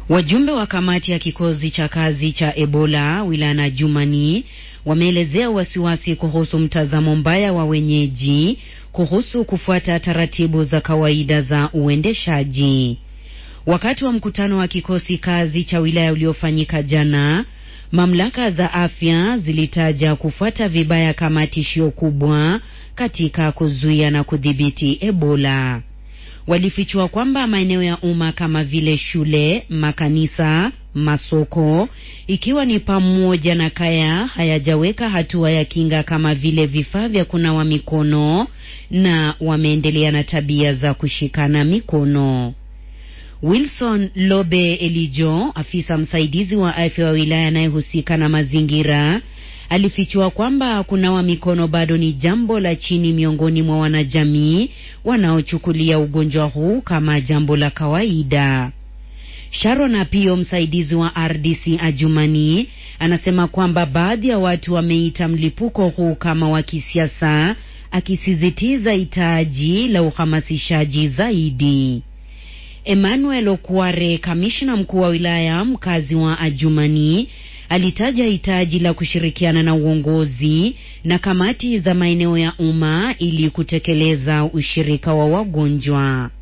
Wajumbe wa kamati ya kikosi cha kazi cha Ebola wilayani Adjumani wameelezea wasiwasi kuhusu mtazamo mbaya wa wenyeji kuhusu kufuata taratibu za kawaida za uendeshaji. Wakati wa mkutano wa kikosi kazi cha wilaya uliofanyika jana, mamlaka za afya zilitaja kufuata vibaya kama tishio kubwa katika kuzuia na kudhibiti Ebola. Walifichua kwamba maeneo ya umma kama vile shule, makanisa, masoko, ikiwa ni pamoja na kaya, hayajaweka hatua ya kinga kama vile vifaa vya kunawa mikono na wameendelea na tabia za kushikana mikono. Wilson Lobe Elijo, afisa msaidizi wa afya wa wilaya anayehusika na mazingira, alifichua kwamba kunawa mikono bado ni jambo la chini miongoni mwa wanajamii wanaochukulia ugonjwa huu kama jambo la kawaida. Sharon Apio, msaidizi wa RDC Adjumani, anasema kwamba baadhi ya watu wameita mlipuko huu kama wa kisiasa, akisisitiza hitaji la uhamasishaji zaidi. Emmanuel Okware, kamishna mkuu wa wilaya mkazi wa Adjumani, alitaja hitaji la kushirikiana na uongozi na kamati za maeneo ya umma ili kutekeleza ushirika wa wagonjwa.